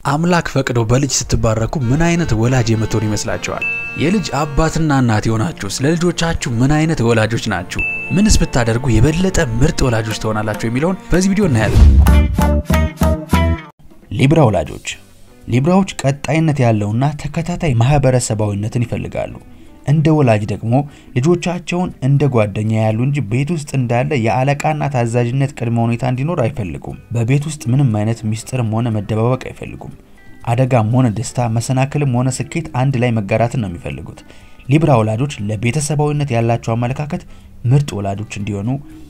አምላክ ፈቅዶ በልጅ ስትባረኩ ምን አይነት ወላጅ የምትሆኑ ይመስላችኋል? የልጅ አባትና እናት የሆናችሁ ስለ ልጆቻችሁ ምን አይነት ወላጆች ናችሁ? ምንስ ብታደርጉ የበለጠ ምርጥ ወላጆች ትሆናላችሁ የሚለውን በዚህ ቪዲዮ እናያለን። ሊብራ ወላጆች ሊብራዎች ቀጣይነት ያለውና ተከታታይ ማህበረሰባዊነትን ይፈልጋሉ። እንደ ወላጅ ደግሞ ልጆቻቸውን እንደ ጓደኛ ያሉ እንጂ ቤት ውስጥ እንዳለ የአለቃና ታዛዥነት ቅድመ ሁኔታ እንዲኖር አይፈልጉም። በቤት ውስጥ ምንም አይነት ሚስጥርም ሆነ መደባበቅ አይፈልጉም። አደጋም ሆነ ደስታ፣ መሰናክልም ሆነ ስኬት አንድ ላይ መጋራትን ነው የሚፈልጉት። ሊብራ ወላጆች ለቤተሰባዊነት ያላቸው አመለካከት ምርጥ ወላጆች እንዲሆኑ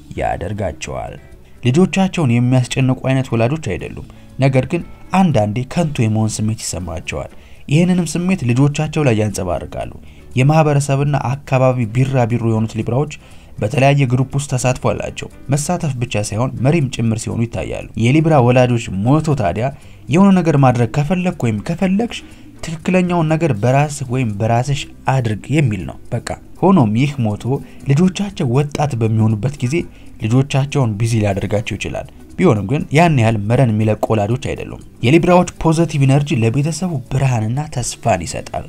ያደርጋቸዋል። ልጆቻቸውን የሚያስጨንቁ አይነት ወላጆች አይደሉም። ነገር ግን አንዳንዴ ከንቱ የመሆን ስሜት ይሰማቸዋል። ይህንንም ስሜት ልጆቻቸው ላይ ያንጸባርቃሉ። የማህበረሰብና አካባቢ ቢራቢሮ የሆኑት ሊብራዎች በተለያየ ግሩፕ ውስጥ ተሳትፎ አላቸው። መሳተፍ ብቻ ሳይሆን መሪም ጭምር ሲሆኑ ይታያሉ። የሊብራ ወላጆች ሞቶ ታዲያ የሆነ ነገር ማድረግ ከፈለግ ወይም ከፈለግሽ ትክክለኛውን ነገር በራስህ ወይም በራስሽ አድርግ የሚል ነው። በቃ ሆኖም ይህ ሞቶ ልጆቻቸው ወጣት በሚሆኑበት ጊዜ ልጆቻቸውን ቢዚ ሊያደርጋቸው ይችላል። ቢሆንም ግን ያን ያህል መረን የሚለቁ ወላጆች አይደሉም። የሊብራዎች ፖዘቲቭ ኢነርጂ ለቤተሰቡ ብርሃንና ተስፋን ይሰጣል።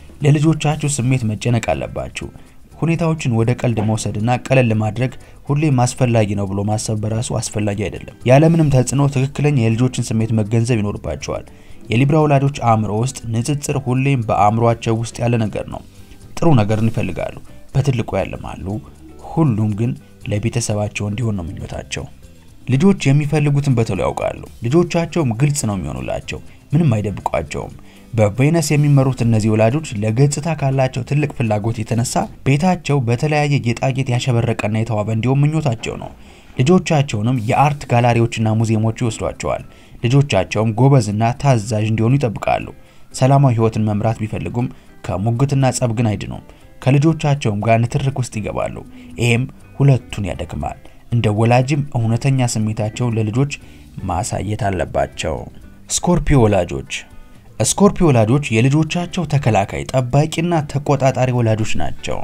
ለልጆቻችሁ ስሜት መጨነቅ አለባችሁ። ሁኔታዎችን ወደ ቀልድ መውሰድና ቀለል ማድረግ ሁሌም አስፈላጊ ነው ብሎ ማሰብ በራሱ አስፈላጊ አይደለም። ያለምንም ተጽዕኖ ትክክለኛ የልጆችን ስሜት መገንዘብ ይኖርባቸዋል። የሊብራ ወላጆች አእምሮ ውስጥ ንጽጽር ሁሌም በአእምሯቸው ውስጥ ያለ ነገር ነው። ጥሩ ነገርን ይፈልጋሉ፣ በትልቁ ያልማሉ። ሁሉም ግን ለቤተሰባቸው እንዲሆን ነው ምኞታቸው። ልጆች የሚፈልጉትን በቶሎ ያውቃሉ። ልጆቻቸውም ግልጽ ነው የሚሆኑላቸው፣ ምንም አይደብቋቸውም። በቬነስ የሚመሩት እነዚህ ወላጆች ለገጽታ ካላቸው ትልቅ ፍላጎት የተነሳ ቤታቸው በተለያየ ጌጣጌጥ ያሸበረቀና የተዋበ እንዲሆን ምኞታቸው ነው። ልጆቻቸውንም የአርት ጋላሪዎችና ሙዚየሞች ይወስዷቸዋል። ልጆቻቸውም ጎበዝና ታዛዥ እንዲሆኑ ይጠብቃሉ። ሰላማዊ ሕይወትን መምራት ቢፈልጉም ከሙግትና ጸብ ግን አይድኑም። ከልጆቻቸውም ጋር ንትርክ ውስጥ ይገባሉ። ይሄም ሁለቱን ያደክማል። እንደ ወላጅም እውነተኛ ስሜታቸውን ለልጆች ማሳየት አለባቸው። ስኮርፒዮ ወላጆች ስኮርፒዮ ወላጆች የልጆቻቸው ተከላካይ፣ ጠባቂና ተቆጣጣሪ ወላጆች ናቸው።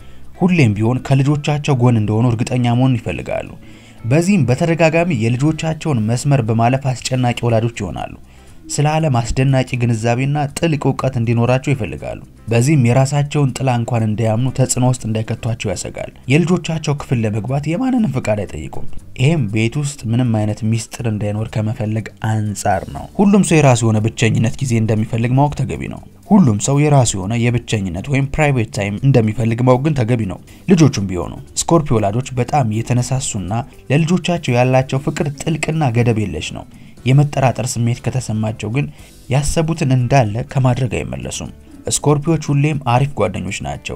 ሁሌም ቢሆን ከልጆቻቸው ጎን እንደሆኑ እርግጠኛ መሆን ይፈልጋሉ። በዚህም በተደጋጋሚ የልጆቻቸውን መስመር በማለፍ አስጨናቂ ወላጆች ይሆናሉ። ስለ ዓለም አስደናቂ ግንዛቤና ጥልቅ እውቀት እንዲኖራቸው ይፈልጋሉ። በዚህም የራሳቸውን ጥላ እንኳን እንዳያምኑ ተጽዕኖ ውስጥ እንዳይከቷቸው ያሰጋል። የልጆቻቸው ክፍል ለመግባት የማንንም ፍቃድ አይጠይቁም። ይህም ቤት ውስጥ ምንም አይነት ሚስጥር እንዳይኖር ከመፈለግ አንጻር ነው። ሁሉም ሰው የራሱ የሆነ ብቸኝነት ጊዜ እንደሚፈልግ ማወቅ ተገቢ ነው። ሁሉም ሰው የራሱ የሆነ የብቸኝነት ወይም ፕራይቬት ታይም እንደሚፈልግ ማወቅ ግን ተገቢ ነው። ልጆቹም ቢሆኑ ስኮርፒዮ ወላጆች በጣም የተነሳሱና ለልጆቻቸው ያላቸው ፍቅር ጥልቅና ገደብ የለሽ ነው። የመጠራጠር ስሜት ከተሰማቸው ግን ያሰቡትን እንዳለ ከማድረግ አይመለሱም። ስኮርፒዮች ሁሌም አሪፍ ጓደኞች ናቸው።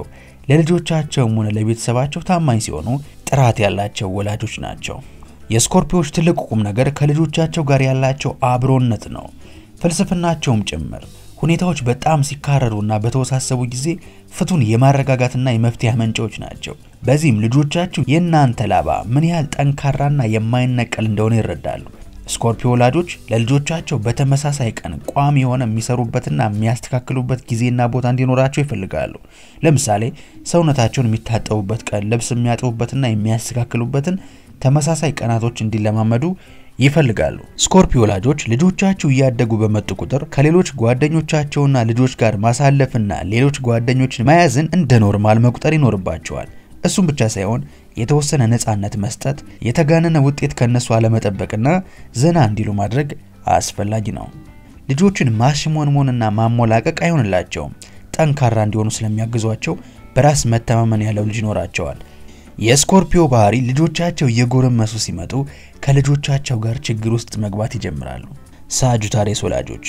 ለልጆቻቸውም ሆነ ለቤተሰባቸው ታማኝ ሲሆኑ ጥራት ያላቸው ወላጆች ናቸው። የስኮርፒዮች ትልቁ ቁም ነገር ከልጆቻቸው ጋር ያላቸው አብሮነት ነው፣ ፍልስፍናቸውም ጭምር። ሁኔታዎች በጣም ሲካረሩና በተወሳሰቡ ጊዜ ፍቱን የማረጋጋትና የመፍትሄ አመንጫዎች ናቸው። በዚህም ልጆቻችሁ የእናንተ ላባ ምን ያህል ጠንካራና የማይነቀል እንደሆነ ይረዳሉ። ስኮርፒዮ ወላጆች ለልጆቻቸው በተመሳሳይ ቀን ቋሚ የሆነ የሚሰሩበትና የሚያስተካክሉበት ጊዜና ቦታ እንዲኖራቸው ይፈልጋሉ። ለምሳሌ ሰውነታቸውን የሚታጠቡበት ቀን፣ ልብስ የሚያጥቡበትና የሚያስተካክሉበትን ተመሳሳይ ቀናቶች እንዲለማመዱ ይፈልጋሉ። ስኮርፒዮ ወላጆች ልጆቻችሁ እያደጉ በመጡ ቁጥር ከሌሎች ጓደኞቻቸውና ልጆች ጋር ማሳለፍና ሌሎች ጓደኞችን መያዝን እንደ ኖርማል መቁጠር ይኖርባቸዋል። እሱም ብቻ ሳይሆን የተወሰነ ነፃነት መስጠት፣ የተጋነነ ውጤት ከነሱ አለመጠበቅና ዘና እንዲሉ ማድረግ አስፈላጊ ነው። ልጆችን ማሽሞንሞንና ማሞላቀቅ አይሆንላቸውም። ጠንካራ እንዲሆኑ ስለሚያግዟቸው በራስ መተማመን ያለው ልጅ ይኖራቸዋል። የስኮርፒዮ ባህሪ ልጆቻቸው እየጎረመሱ ሲመጡ ከልጆቻቸው ጋር ችግር ውስጥ መግባት ይጀምራሉ። ሳጁታሬስ ወላጆች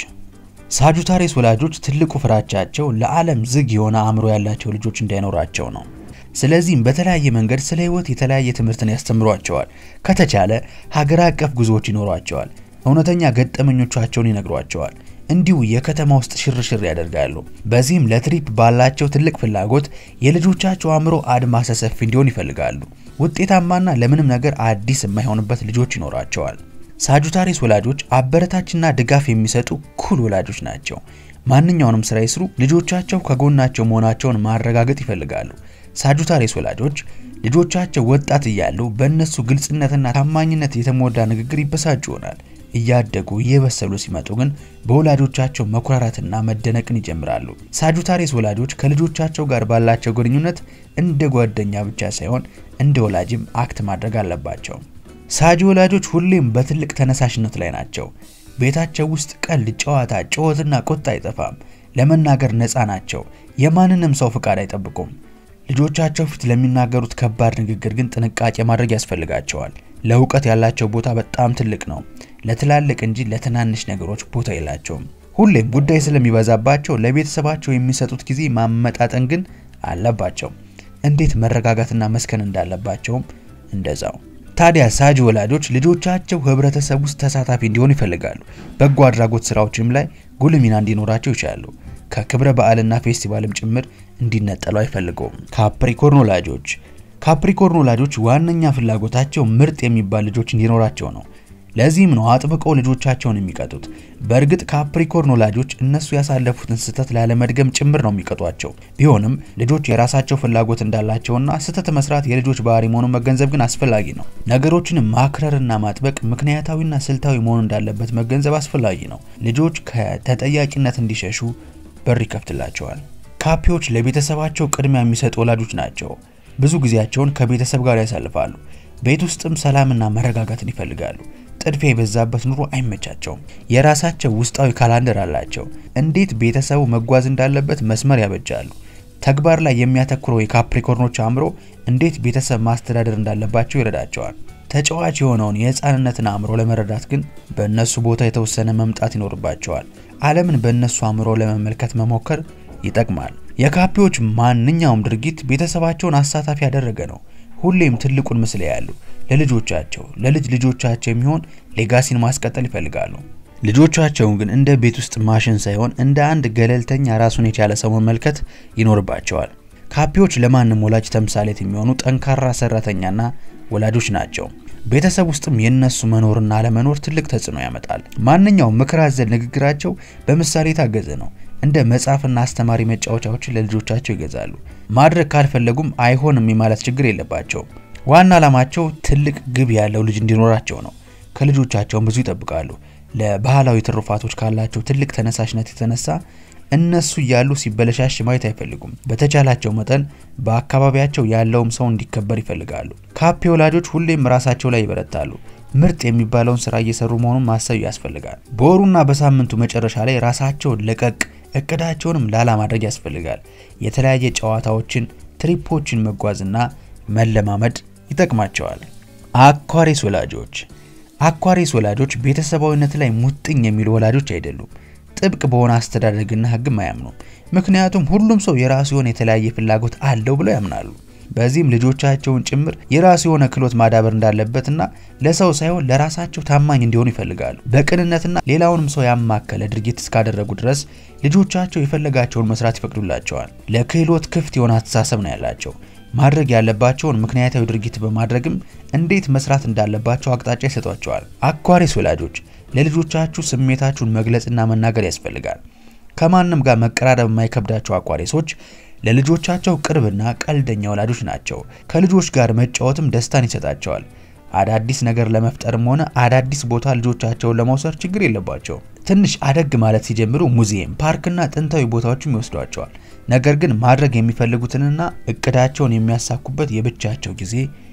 ሳጁታሬስ ወላጆች ትልቁ ፍራቻቸው ለዓለም ዝግ የሆነ አእምሮ ያላቸው ልጆች እንዳይኖራቸው ነው። ስለዚህም በተለያየ መንገድ ስለ ሕይወት የተለያየ ትምህርትን ያስተምሯቸዋል። ከተቻለ ሀገር አቀፍ ጉዞዎች ይኖሯቸዋል። እውነተኛ ገጠመኞቻቸውን ይነግሯቸዋል። እንዲሁ የከተማ ውስጥ ሽርሽር ያደርጋሉ። በዚህም ለትሪፕ ባላቸው ትልቅ ፍላጎት የልጆቻቸው አእምሮ አድማሰ ሰፊ እንዲሆን ይፈልጋሉ። ውጤታማና ለምንም ነገር አዲስ የማይሆንበት ልጆች ይኖራቸዋል። ሳጁታሪስ ወላጆች አበረታችና ድጋፍ የሚሰጡ ኩል ወላጆች ናቸው። ማንኛውንም ስራ ይስሩ፣ ልጆቻቸው ከጎናቸው መሆናቸውን ማረጋገጥ ይፈልጋሉ። ሳጁታሪስ ወላጆች ልጆቻቸው ወጣት እያሉ በእነሱ ግልጽነትና ታማኝነት የተሞላ ንግግር ይበሳጩ ይሆናል። እያደጉ እየበሰሉ ሲመጡ ግን በወላጆቻቸው መኩራራትና መደነቅን ይጀምራሉ። ሳጁታሪስ ወላጆች ከልጆቻቸው ጋር ባላቸው ግንኙነት እንደ ጓደኛ ብቻ ሳይሆን እንደ ወላጅም አክት ማድረግ አለባቸው። ሳጅ ወላጆች ሁሌም በትልቅ ተነሳሽነት ላይ ናቸው። ቤታቸው ውስጥ ቀልድ፣ ጨዋታ፣ ጩኸትና ቁጣ አይጠፋም። ለመናገር ነፃ ናቸው። የማንንም ሰው ፍቃድ አይጠብቁም። ልጆቻቸው ፊት ለሚናገሩት ከባድ ንግግር ግን ጥንቃቄ ማድረግ ያስፈልጋቸዋል። ለእውቀት ያላቸው ቦታ በጣም ትልቅ ነው። ለትላልቅ እንጂ ለትናንሽ ነገሮች ቦታ የላቸውም። ሁሌም ጉዳይ ስለሚበዛባቸው ለቤተሰባቸው የሚሰጡት ጊዜ ማመጣጠን ግን አለባቸው። እንዴት መረጋጋትና መስከን እንዳለባቸውም እንደዛው። ታዲያ ሳጅ ወላጆች ልጆቻቸው ህብረተሰብ ውስጥ ተሳታፊ እንዲሆኑ ይፈልጋሉ። በጎ አድራጎት ስራዎችም ላይ ጉልህ ሚና እንዲኖራቸው ይችላሉ። ከክብረ በዓልና ፌስቲቫልም ጭምር እንዲነጠሉ አይፈልገውም። ካፕሪኮርን ወላጆች ካፕሪኮርን ወላጆች ዋነኛ ፍላጎታቸው ምርጥ የሚባል ልጆች እንዲኖራቸው ነው። ለዚህም ነው አጥብቀው ልጆቻቸውን የሚቀጡት። በእርግጥ ካፕሪኮርን ወላጆች እነሱ ያሳለፉትን ስህተት ላለመድገም ጭምር ነው የሚቀጧቸው። ቢሆንም ልጆች የራሳቸው ፍላጎት እንዳላቸውና ስህተት መስራት የልጆች ባህሪ መሆኑን መገንዘብ ግን አስፈላጊ ነው። ነገሮችን ማክረርና ማጥበቅ ምክንያታዊና ስልታዊ መሆን እንዳለበት መገንዘብ አስፈላጊ ነው። ልጆች ከተጠያቂነት እንዲሸሹ በር ይከፍትላቸዋል። ካፒዎች ለቤተሰባቸው ቅድሚያ የሚሰጡ ወላጆች ናቸው። ብዙ ጊዜያቸውን ከቤተሰብ ጋር ያሳልፋሉ። ቤት ውስጥም ሰላምና መረጋጋትን ይፈልጋሉ። ጥድፊያ የበዛበት ኑሮ አይመቻቸውም። የራሳቸው ውስጣዊ ካላንደር አላቸው። እንዴት ቤተሰቡ መጓዝ እንዳለበት መስመር ያበጃሉ። ተግባር ላይ የሚያተኩረው የካፕሪኮርኖች አእምሮ እንዴት ቤተሰብ ማስተዳደር እንዳለባቸው ይረዳቸዋል። ተጫዋች የሆነውን የህፃንነትን አእምሮ ለመረዳት ግን በእነሱ ቦታ የተወሰነ መምጣት ይኖርባቸዋል። ዓለምን በእነሱ አእምሮ ለመመልከት መሞከር ይጠቅማል። የካፒዎች ማንኛውም ድርጊት ቤተሰባቸውን አሳታፊ ያደረገ ነው። ሁሌም ትልቁን ምስል ያሉ ለልጆቻቸው ለልጅ ልጆቻቸው የሚሆን ሌጋሲን ማስቀጠል ይፈልጋሉ። ልጆቻቸውን ግን እንደ ቤት ውስጥ ማሽን ሳይሆን እንደ አንድ ገለልተኛ ራሱን የቻለ ሰው መመልከት ይኖርባቸዋል። ካፒዎች ለማንም ወላጅ ተምሳሌት የሚሆኑ ጠንካራ ሰራተኛና ወላጆች ናቸው። ቤተሰብ ውስጥም የነሱ መኖርና አለመኖር ትልቅ ተጽዕኖ ያመጣል። ማንኛውም ምክር አዘል ንግግራቸው በምሳሌ የታገዘ ነው። እንደ መጽሐፍና አስተማሪ መጫወቻዎችን ለልጆቻቸው ይገዛሉ። ማድረግ ካልፈለጉም አይሆንም የማለት ችግር የለባቸውም። ዋና ዓላማቸው ትልቅ ግብ ያለው ልጅ እንዲኖራቸው ነው። ከልጆቻቸውም ብዙ ይጠብቃሉ። ለባህላዊ ትሩፋቶች ካላቸው ትልቅ ተነሳሽነት የተነሳ እነሱ እያሉ ሲበለሻሽ ማየት አይፈልጉም። በተቻላቸው መጠን በአካባቢያቸው ያለውም ሰው እንዲከበር ይፈልጋሉ። ካፔ ወላጆች ሁሌም ራሳቸው ላይ ይበረታሉ። ምርጥ የሚባለውን ስራ እየሰሩ መሆኑን ማሰብ ያስፈልጋል። በወሩና በሳምንቱ መጨረሻ ላይ ራሳቸውን ለቀቅ እቅዳቸውንም ላላ ማድረግ ያስፈልጋል። የተለያየ ጨዋታዎችን፣ ትሪፖችን መጓዝና መለማመድ ይጠቅማቸዋል። አኳሪስ ወላጆች አኳሪስ ወላጆች ቤተሰባዊነት ላይ ሙጥኝ የሚሉ ወላጆች አይደሉም። ጥብቅ በሆነ አስተዳደግና ሕግም አያምኑም። ምክንያቱም ሁሉም ሰው የራሱ የሆነ የተለያየ ፍላጎት አለው ብለው ያምናሉ። በዚህም ልጆቻቸውን ጭምር የራሱ የሆነ ክህሎት ማዳበር እንዳለበትና ለሰው ሳይሆን ለራሳቸው ታማኝ እንዲሆኑ ይፈልጋሉ። በቅንነትና ሌላውንም ሰው ያማከለ ድርጊት እስካደረጉ ድረስ ልጆቻቸው የፈለጋቸውን መስራት ይፈቅዱላቸዋል። ለክህሎት ክፍት የሆነ አስተሳሰብ ነው ያላቸው። ማድረግ ያለባቸውን ምክንያታዊ ድርጊት በማድረግም እንዴት መስራት እንዳለባቸው አቅጣጫ ይሰጧቸዋል። አኳሪስ ወላጆች ለልጆቻችሁ ስሜታችሁን መግለጽና መናገር ያስፈልጋል። ከማንም ጋር መቀራረብ የማይከብዳቸው አኳሪሶች ለልጆቻቸው ቅርብና ቀልደኛ ወላጆች ናቸው። ከልጆች ጋር መጫወትም ደስታን ይሰጣቸዋል። አዳዲስ ነገር ለመፍጠርም ሆነ አዳዲስ ቦታ ልጆቻቸውን ለመውሰድ ችግር የለባቸውም። ትንሽ አደግ ማለት ሲጀምሩ ሙዚየም፣ ፓርክና ጥንታዊ ቦታዎችም ይወስዷቸዋል። ነገር ግን ማድረግ የሚፈልጉትንና እቅዳቸውን የሚያሳኩበት የብቻቸው ጊዜ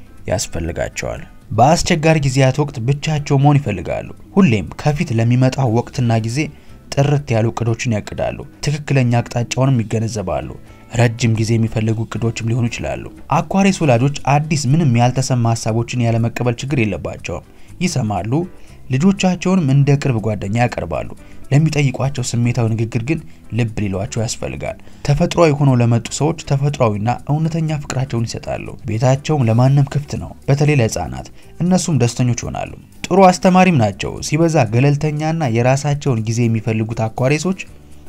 ያስፈልጋቸዋል። በአስቸጋሪ ጊዜያት ወቅት ብቻቸው መሆን ይፈልጋሉ። ሁሌም ከፊት ለሚመጣው ወቅትና ጊዜ ጥርት ያሉ እቅዶችን ያቅዳሉ። ትክክለኛ አቅጣጫውንም ይገነዘባሉ። ረጅም ጊዜ የሚፈልጉ እቅዶችም ሊሆኑ ይችላሉ። አኳሪስ ወላጆች አዲስ ምንም ያልተሰማ ሀሳቦችን ያለመቀበል ችግር የለባቸውም። ይሰማሉ። ልጆቻቸውንም እንደ ቅርብ ጓደኛ ያቀርባሉ። ለሚጠይቋቸው ስሜታዊ ንግግር ግን ልብ ሊሏቸው ያስፈልጋል። ተፈጥሯዊ ሆነው ለመጡ ሰዎች ተፈጥሯዊና እውነተኛ ፍቅራቸውን ይሰጣሉ። ቤታቸውም ለማንም ክፍት ነው፣ በተለይ ለሕፃናት። እነሱም ደስተኞች ይሆናሉ። ጥሩ አስተማሪም ናቸው። ሲበዛ ገለልተኛና የራሳቸውን ጊዜ የሚፈልጉት አኳሪሶች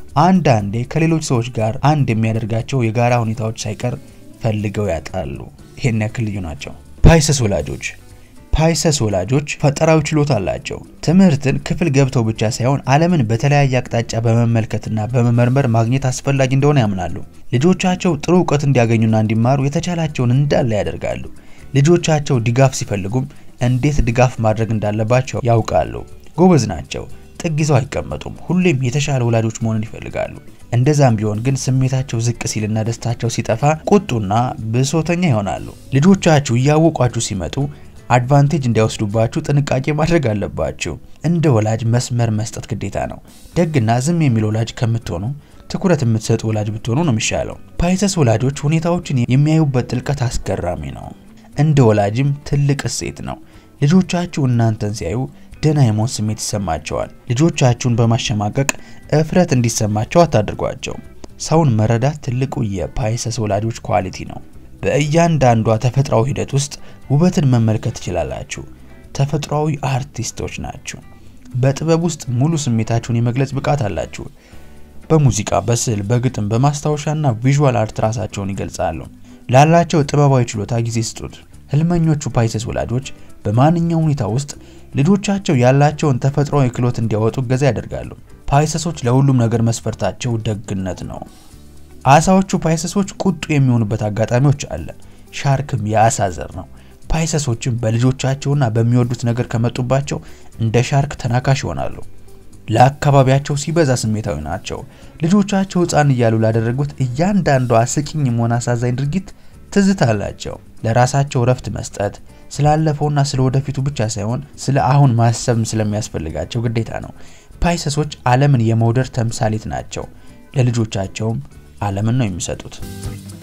አንዳንዴ ከሌሎች ሰዎች ጋር አንድ የሚያደርጋቸው የጋራ ሁኔታዎች ሳይቀር ፈልገው ያጣሉ። ይህን ያክል ልዩ ናቸው። ፓይሰስ ወላጆች ፓይሰስ ወላጆች ፈጠራዊ ችሎታ አላቸው። ትምህርትን ክፍል ገብተው ብቻ ሳይሆን ዓለምን በተለያየ አቅጣጫ በመመልከትና በመመርመር ማግኘት አስፈላጊ እንደሆነ ያምናሉ። ልጆቻቸው ጥሩ እውቀት እንዲያገኙና እንዲማሩ የተቻላቸውን እንዳለ ያደርጋሉ። ልጆቻቸው ድጋፍ ሲፈልጉም እንዴት ድጋፍ ማድረግ እንዳለባቸው ያውቃሉ። ጎበዝ ናቸው። ጥግ ይዘው አይቀመጡም። ሁሌም የተሻለ ወላጆች መሆንን ይፈልጋሉ። እንደዛም ቢሆን ግን ስሜታቸው ዝቅ ሲልና ደስታቸው ሲጠፋ ቁጡና ብሶተኛ ይሆናሉ። ልጆቻችሁ እያወቋችሁ ሲመጡ አድቫንቴጅ እንዳይወስዱባችሁ ጥንቃቄ ማድረግ አለባችሁ። እንደ ወላጅ መስመር መስጠት ግዴታ ነው። ደግና ዝም የሚል ወላጅ ከምትሆኑ ትኩረት የምትሰጡ ወላጅ ብትሆኑ ነው የሚሻለው። ፓይሰስ ወላጆች ሁኔታዎችን የሚያዩበት ጥልቀት አስገራሚ ነው። እንደ ወላጅም ትልቅ እሴት ነው። ልጆቻችሁ እናንተን ሲያዩ ደህና የመሆን ስሜት ይሰማቸዋል። ልጆቻችሁን በማሸማቀቅ እፍረት እንዲሰማቸው አታድርጓቸው። ሰውን መረዳት ትልቁ የፓይሰስ ወላጆች ኳሊቲ ነው። በእያንዳንዷ ተፈጥሯዊ ሂደት ውስጥ ውበትን መመልከት ትችላላችሁ። ተፈጥሯዊ አርቲስቶች ናችሁ። በጥበብ ውስጥ ሙሉ ስሜታችሁን የመግለጽ ብቃት አላችሁ። በሙዚቃ፣ በስዕል፣ በግጥም፣ በማስታወሻና ቪዥዋል አርት ራሳቸውን ይገልጻሉ። ላላቸው ጥበባዊ ችሎታ ጊዜ ስጡት። ህልመኞቹ ፓይሰስ ወላጆች በማንኛውም ሁኔታ ውስጥ ልጆቻቸው ያላቸውን ተፈጥሯዊ ክህሎት እንዲያወጡ እገዛ ያደርጋሉ። ፓይሰሶች ለሁሉም ነገር መስፈርታቸው ደግነት ነው። አሳዎቹ ፓይሰሶች ቁጡ የሚሆኑበት አጋጣሚዎች አለ። ሻርክም የአሳ ዘር ነው። ፓይሰሶችም በልጆቻቸውና በሚወዱት ነገር ከመጡባቸው እንደ ሻርክ ተናካሽ ይሆናሉ። ለአካባቢያቸው ሲበዛ ስሜታዊ ናቸው። ልጆቻቸው ሕፃን እያሉ ላደረጉት እያንዳንዷ አስቂኝ መሆን አሳዛኝ ድርጊት ትዝታ አላቸው። ለራሳቸው እረፍት መስጠት ስላለፈውና ስለ ወደፊቱ ብቻ ሳይሆን ስለ አሁን ማሰብም ስለሚያስፈልጋቸው ግዴታ ነው። ፓይሰሶች ዓለምን የመውደድ ተምሳሌት ናቸው። ለልጆቻቸውም ዓለምን ነው የሚሰጡት።